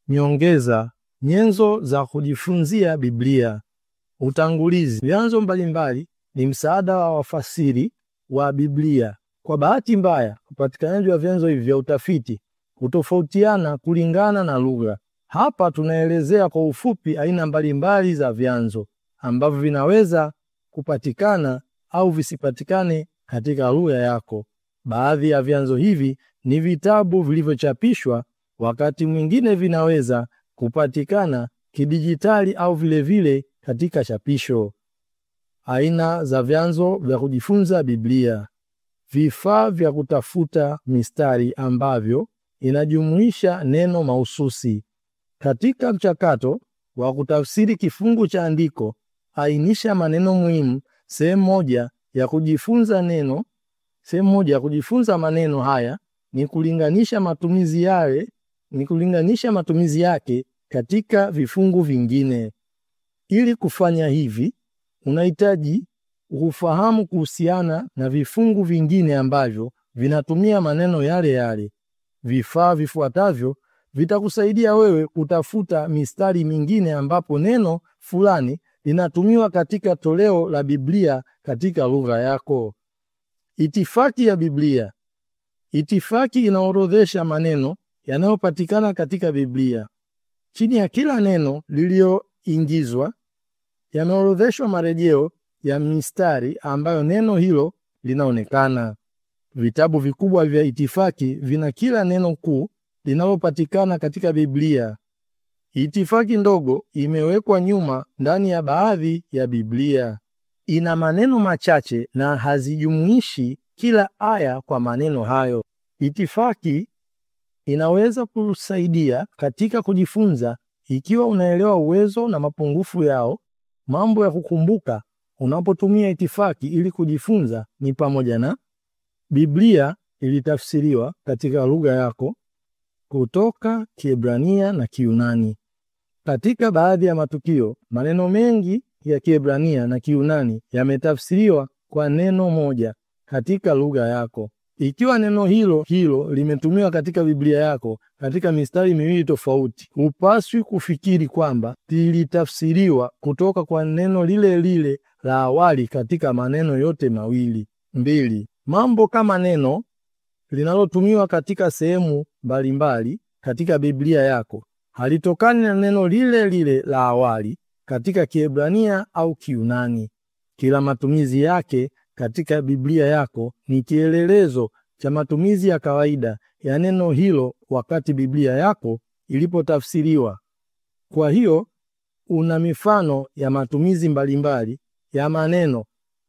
Nyongeza: nyenzo za kujifunzia Biblia. Utangulizi. Vyanzo mbalimbali ni msaada wa wafasiri wa Biblia. Kwa bahati mbaya, upatikanaji wa vyanzo hivi vya utafiti hutofautiana kulingana na lugha. Hapa tunaelezea kwa ufupi aina mbalimbali za vyanzo ambavyo vinaweza kupatikana au visipatikane katika lugha yako. Baadhi ya vyanzo hivi ni vitabu vilivyochapishwa, wakati mwingine vinaweza kupatikana kidijitali au vilevile vile katika chapisho. Aina za vyanzo vya kujifunza Biblia. Vifaa vya kutafuta mistari ambavyo inajumuisha neno mahususi. Katika mchakato wa kutafsiri kifungu cha andiko, ainisha maneno muhimu. Sehemu moja ya kujifunza neno sehemu moja ya kujifunza maneno haya ni kulinganisha matumizi yale ni kulinganisha matumizi yake katika vifungu vingine. Ili kufanya hivi, unahitaji kufahamu kuhusiana na vifungu vingine ambavyo vinatumia maneno yale yale. Vifaa vifuatavyo vitakusaidia wewe kutafuta mistari mingine ambapo neno fulani linatumiwa katika toleo la Biblia katika lugha yako. Itifaki ya Biblia. Itifaki inaorodhesha maneno yanayopatikana katika Biblia. Chini ya kila neno lililoingizwa yameorodheshwa marejeo ya mistari ambayo neno hilo linaonekana. Vitabu vikubwa vya itifaki vina kila neno kuu linalopatikana katika Biblia. Itifaki ndogo imewekwa nyuma ndani ya baadhi ya Biblia. Ina maneno machache na hazijumuishi kila aya kwa maneno hayo. Itifaki inaweza kusaidia katika kujifunza ikiwa unaelewa uwezo na mapungufu yao. Mambo ya kukumbuka unapotumia itifaki ili kujifunza ni pamoja na Biblia ilitafsiriwa katika lugha yako kutoka Kiebrania na Kiunani. Katika baadhi ya matukio, maneno mengi ya Kiebrania na Kiunani yametafsiriwa kwa neno moja katika lugha yako. Ikiwa neno hilo hilo limetumiwa katika Biblia yako katika mistari miwili tofauti, hupaswi kufikiri kwamba lilitafsiriwa kutoka kwa neno lile lile la awali katika maneno yote mawili. Mbili, mambo kama neno linalotumiwa katika sehemu mbalimbali katika Biblia yako halitokani na neno lile lile la awali katika Kiebrania au Kiunani. Kila matumizi yake katika Biblia yako ni kielelezo cha matumizi ya kawaida ya neno hilo wakati Biblia yako ilipotafsiriwa. Kwa hiyo una mifano ya matumizi mbalimbali ya maneno.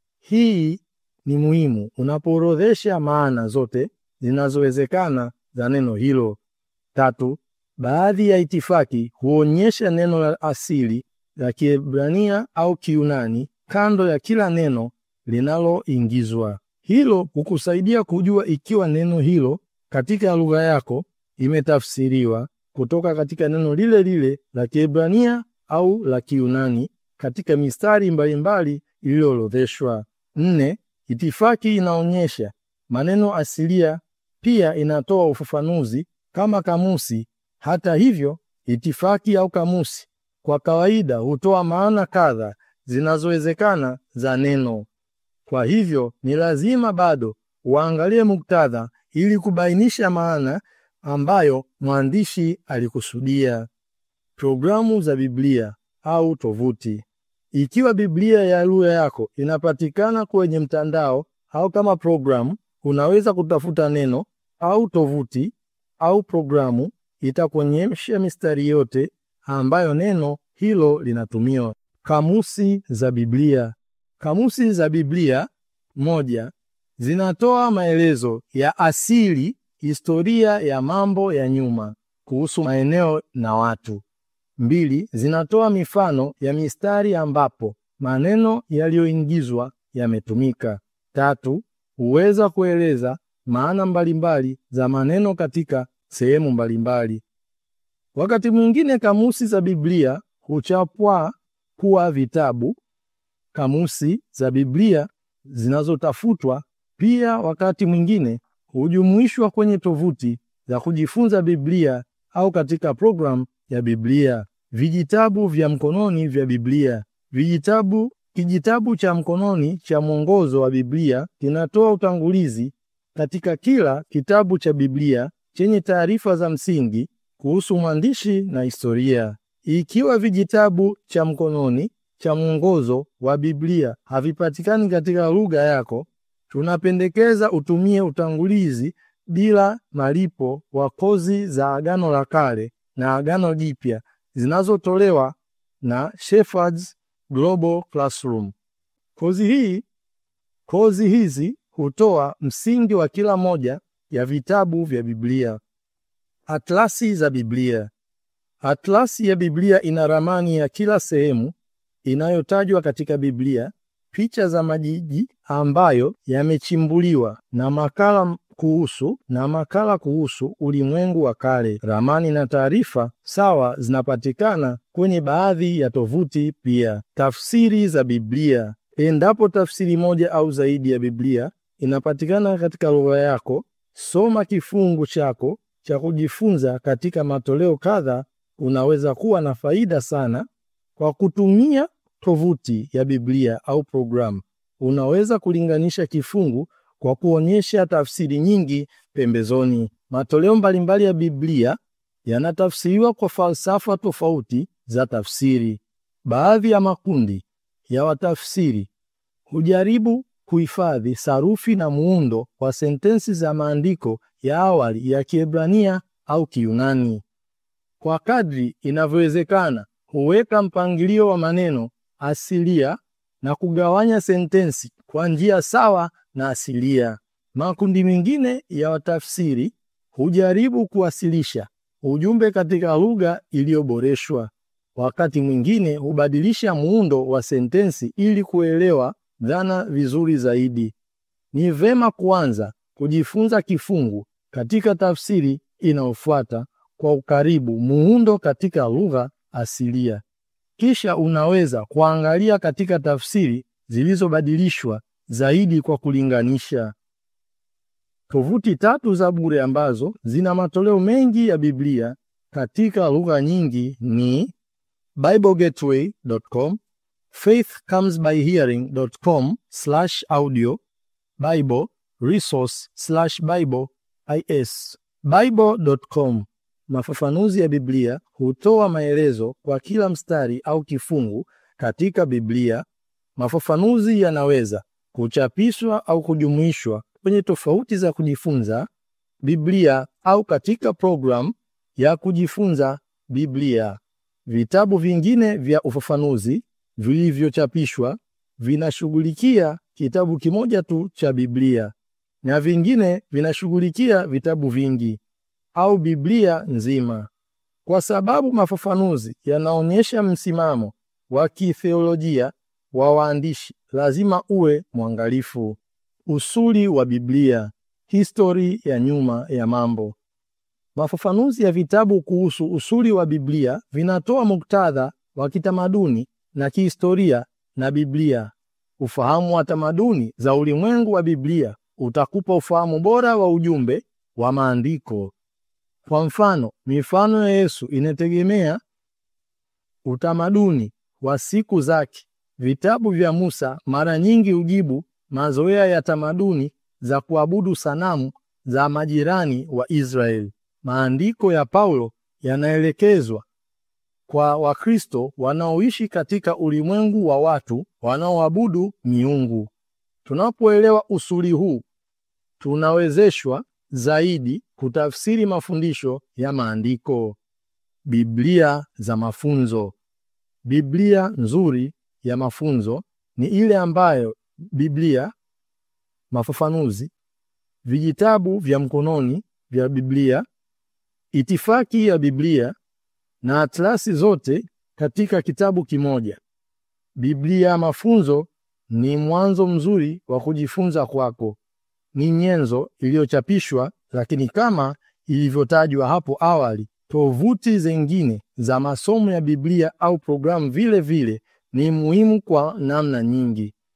Hii ni muhimu unapoorodhesha maana zote zinazowezekana za neno hilo. Tatu, baadhi ya itifaki huonyesha neno la asili la Kiebrania au Kiunani kando ya kila neno linaloingizwa. Hilo hukusaidia kujua ikiwa neno hilo katika lugha yako imetafsiriwa kutoka katika neno lile lile la Kiebrania au la Kiunani katika mistari mbalimbali iliyoorodheshwa. Nne, itifaki inaonyesha maneno asilia, pia inatoa ufafanuzi kama kamusi. Hata hivyo, itifaki au kamusi kwa kawaida hutoa maana kadha zinazowezekana za neno. Kwa hivyo ni lazima bado uangalie muktadha ili kubainisha maana ambayo mwandishi alikusudia. Programu za Biblia au tovuti. Ikiwa Biblia ya lugha yako inapatikana kwenye mtandao au kama programu, unaweza kutafuta neno au tovuti au programu itakuonyesha mistari yote ambayo neno hilo linatumiwa. Kamusi za Biblia. Kamusi za Biblia moja, zinatoa maelezo ya asili, historia ya mambo ya nyuma kuhusu maeneo na watu. Mbili, zinatoa mifano ya mistari ambapo maneno yaliyoingizwa yametumika. Tatu, huweza kueleza maana mbalimbali za maneno katika sehemu mbalimbali. Wakati mwingine kamusi za Biblia huchapwa kuwa vitabu. Kamusi za Biblia zinazotafutwa pia wakati mwingine hujumuishwa kwenye tovuti za kujifunza Biblia au katika programu ya Biblia. Vijitabu vya mkononi vya Biblia. Vijitabu kijitabu cha mkononi cha mwongozo wa Biblia kinatoa utangulizi katika kila kitabu cha Biblia chenye taarifa za msingi kuhusu mwandishi na historia. Ikiwa vijitabu cha mkononi cha mwongozo wa Biblia havipatikani katika lugha yako, tunapendekeza utumie utangulizi bila malipo wa kozi za Agano la Kale na Agano Jipya zinazotolewa na Shepherds Global Classroom. Kozi hii kozi hizi hutoa msingi wa kila moja ya vitabu vya Biblia. Atlasi za Biblia. Atlasi ya Biblia ina ramani ya kila sehemu inayotajwa katika Biblia, picha za majiji ambayo yamechimbuliwa na makala kuhusu na makala kuhusu ulimwengu wa kale. Ramani na taarifa sawa zinapatikana kwenye baadhi ya tovuti pia. Tafsiri za Biblia. Endapo tafsiri moja au zaidi ya Biblia inapatikana katika lugha yako, soma kifungu chako cha kujifunza katika matoleo kadha. Unaweza kuwa na faida sana kwa kutumia tovuti ya Biblia au programu. Unaweza kulinganisha kifungu kwa kuonyesha tafsiri nyingi pembezoni. Matoleo mbalimbali ya Biblia yanatafsiriwa kwa falsafa tofauti za tafsiri. Baadhi ya makundi ya watafsiri hujaribu kuhifadhi sarufi na muundo wa sentensi za maandiko ya awali ya Kiebrania au Kiyunani. Kwa kadri inavyowezekana, huweka mpangilio wa maneno asilia na kugawanya sentensi kwa njia sawa na asilia. Makundi mengine ya watafsiri hujaribu kuwasilisha ujumbe katika lugha iliyoboreshwa. Wakati mwingine hubadilisha muundo wa sentensi ili kuelewa dhana vizuri zaidi. Ni vema kuanza kujifunza kifungu katika tafsiri inayofuata kwa ukaribu muundo katika lugha asilia. Kisha unaweza kuangalia katika tafsiri zilizobadilishwa zaidi kwa kulinganisha. Tovuti tatu za bure ambazo zina matoleo mengi ya Biblia katika lugha nyingi ni biblegateway.com, faithcomesbyhearing.com/audio, bible resource/bible is. bible.com Mafafanuzi ya Biblia hutoa maelezo kwa kila mstari au kifungu katika Biblia. Mafafanuzi yanaweza kuchapishwa au kujumuishwa kwenye tofauti za kujifunza Biblia au katika programu ya kujifunza Biblia. Vitabu vingine vya ufafanuzi vilivyochapishwa vinashughulikia kitabu kimoja tu cha Biblia na vingine vinashughulikia vitabu vingi au Biblia nzima. Kwa sababu mafafanuzi yanaonyesha msimamo wa kitheolojia wa waandishi, lazima uwe mwangalifu. Usuli wa Biblia, histori ya nyuma ya mambo. Mafafanuzi ya vitabu kuhusu usuli wa Biblia vinatoa muktadha wa kitamaduni na kihistoria na Biblia. Ufahamu wa tamaduni za ulimwengu wa Biblia utakupa ufahamu bora wa ujumbe wa maandiko. Kwa mfano, mifano ya Yesu inategemea utamaduni wa siku zake. Vitabu vya Musa mara nyingi hujibu mazoea ya tamaduni za kuabudu sanamu za majirani wa Israeli. Maandiko ya Paulo yanaelekezwa kwa Wakristo wanaoishi katika ulimwengu wa watu wanaoabudu miungu. Tunapoelewa usuli huu, tunawezeshwa zaidi kutafsiri mafundisho ya maandiko. Biblia za mafunzo. Biblia nzuri ya mafunzo ni ile ambayo Biblia, mafafanuzi, vijitabu vya mkononi vya Biblia, itifaki ya Biblia na atlasi zote katika kitabu kimoja. Biblia mafunzo ni mwanzo mzuri wa kujifunza kwako. Ni nyenzo iliyochapishwa, lakini kama ilivyotajwa hapo awali, tovuti zingine za masomo ya Biblia au programu vile vile ni muhimu kwa namna nyingi.